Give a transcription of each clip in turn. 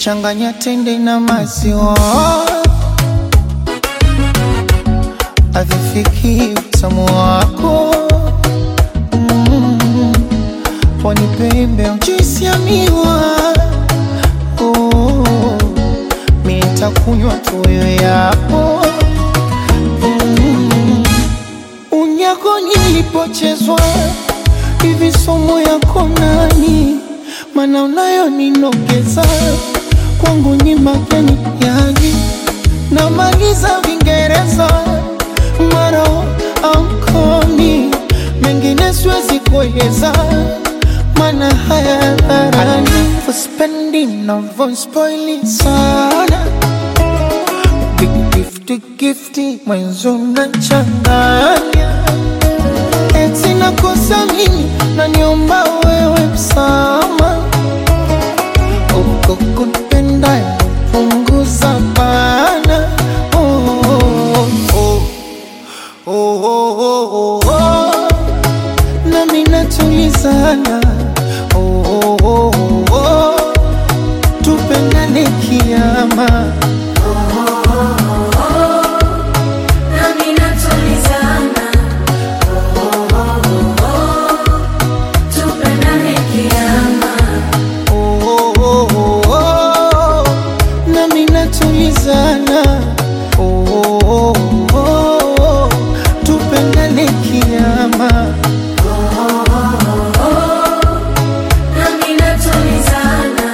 changanya tende na maziwa, avifiki utamu wako mm. Pwani pembe juisi ya miwa oh. Mi nitakunywa tuyo yapo mm. Unyako nilipochezwa hivi somo yako nani, mana unayo ninogeza kwangu ni mageni yani, namaliza Vingereza maro ankoni mengine siwezi kueleza, mana haya dharani uspendi navyospoili sana gifti gifti mwenzo nachanganya eti nakosa mimi naniomba wewe msama uko kupenda punguza bana oh, oh, oh. Oh, oh, oh, oh, oh. nami natulizana oh, oh, oh, oh, oh. tupendane kiama Nami natulizana, tupendane kiama. Oh, oh, oh, oh, oh. nami natulizana oh, oh, oh, oh, oh. tupendane kiama Nami natulizana,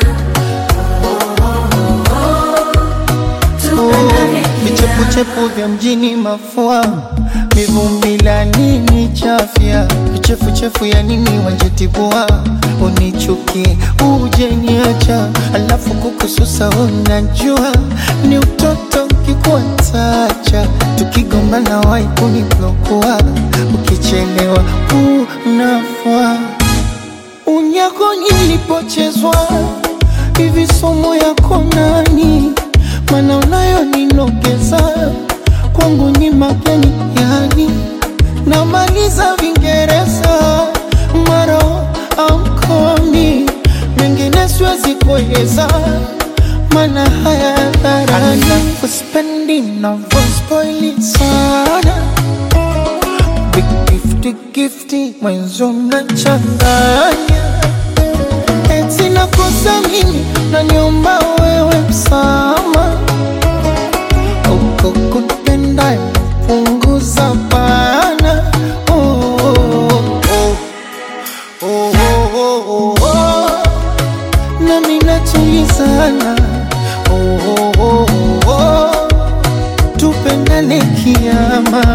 tupendane vichepuchepu vya mjini mafua mivumbi la nini chafya vichefuchefu ya nini wanjetibua unichuki uje niacha alafu kukususa unajua ni utoto kikuatacha tukigombana wai kuniblokua ukichelewa unafua unyako nilipochezwa hivi somo yako nani, mana unayo ninogeza kwangu ni mageni yani, namaliza Vingereza maro amkomi mengine siwezi kueleza, mana haya dharani uspendi navyospoili sana Big gifty gifty mwenzo mnachanganya eti nakosa mimi naniomba wewe msama uko kupenda punguza bana oh, oh, oh. Oh, oh, oh, oh, oh. nami natulizana oh, oh, oh, oh, oh. tupendane kiama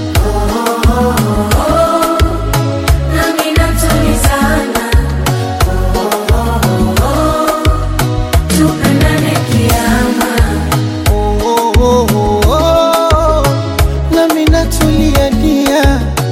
Nami natulizana, tupendane kiama. oh, oh, oh, oh, oh. nami natulia dia